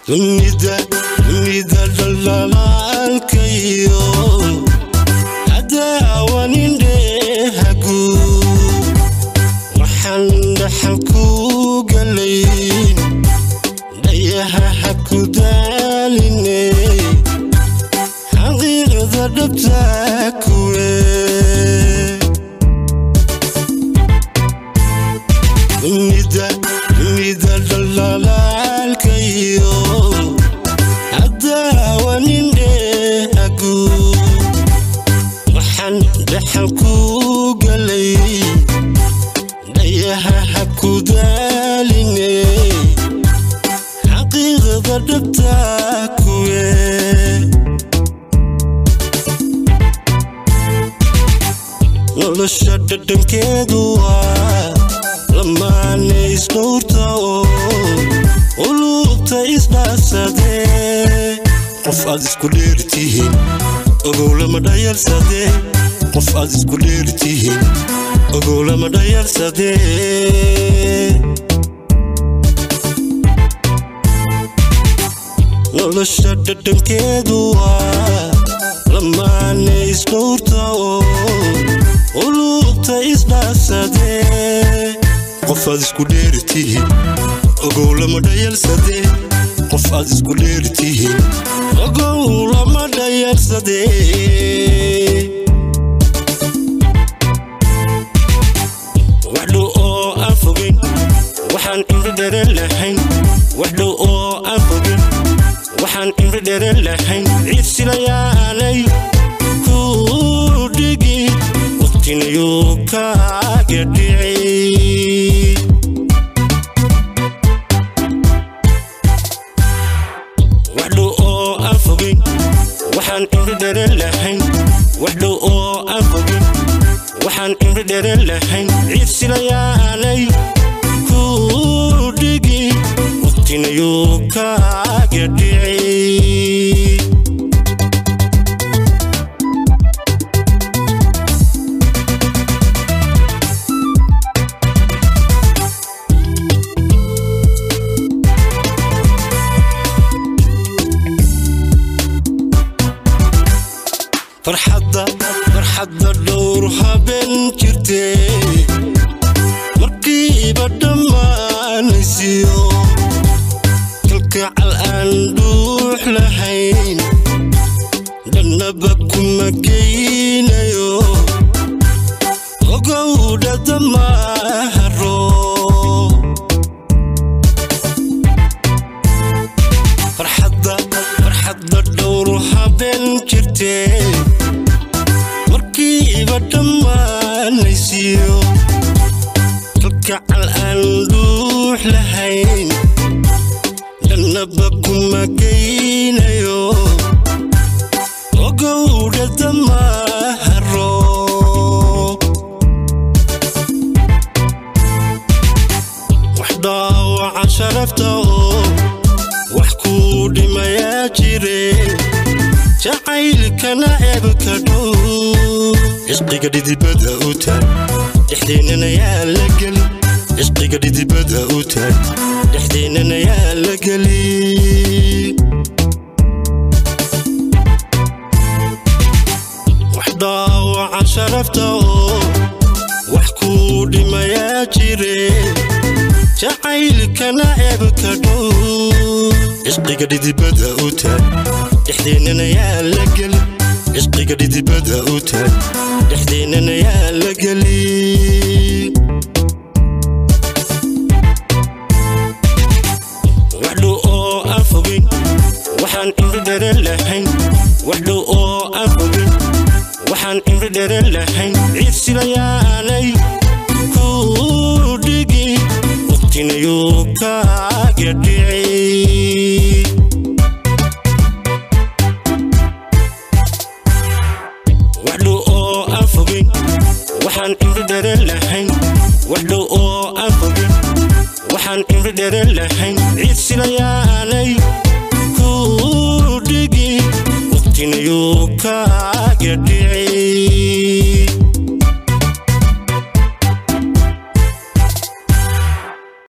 dunida dunida dhalaalkayo hadaawanindhehagu waxaan dhaxal ku galayn dhayaha ha ku daaline xaqiiqda dhabta kuwe dunida dunida dhalaalkayo hadaawanindhehagu waxaan dhaxal ku galay dhayaha ha ku daaline xaqiiqda dhabta kuwe nolosha dhadhankeedu waa lamaane isdhowrta oo uluubta isdhaafsadee qof aad isku dheertihiin ogow lama dhayalsadee qof aad isku dheertihiin ogow lama dhayalsadee nolosha dhadhankeedu waa lamaane isdhowrta oo uluubta isdhaafsadee qof aad isku dheertihiin ogow lama dhayalsadee qof aad isku dheertihiin ogow lama dhayalsadee wax dhow oo aan fogeyn waxaan imri dhere lahayn wax dhow oo aan fogeyn waxaan imri dhere lahayn ciid silayaanay ku dhigi waqtinayuu kaaga dhici wax dhow oo aan fogeyn waxaan imri dhere lahayn wax dhow oo aan fogeyn waxaan imri dhere lahayn ciid silayaanay ku dhigi waqtinayuu kaaga dhici farxadda farxadda dhowr habeen jirtee markiiba dhammaanaysiyo kalkacal aan dhuux lahayn dhannaba kuma geynayo ogowdha damaharo farxadda farxadda dhowr habeen jirtee markiiba dhammaanaysiyo kalkacal aan dhuux lahayn dhannaba kuma geynayo ogowdha damaharo wax dhaawaca sharafta oo wax kuu dhimayaa jire jacaylkana ceebka dhow cisqiga dhidibada u taag dhexdeennana yaa la geli cisqiga dhidibada u taag dhexdeennana yaa la geli wax dhaawaca sharafta oo wax kuu dhimayaa jire jacaylkana ceebka dhow cisqiga dhidibada u taag dhexdeennana yaa la geli cisqiga dhidibada u taag dhexdeennana yaa la geli wax dhow oo aan fogeyn waxaan imri dhere lahayn wax dhow oo aan fogeyn waxaan imri dhere lahayn ciid silayaanay ku dhigi waqtinayuu kaaga dhici wax dhow oo aan fogeyn waxaan imri dhere lahayn wax dhow oo aan fogeyn waxaan imri dhere lahayn ciid silayaanay ku dhigi waqtinayuu kaaga dhici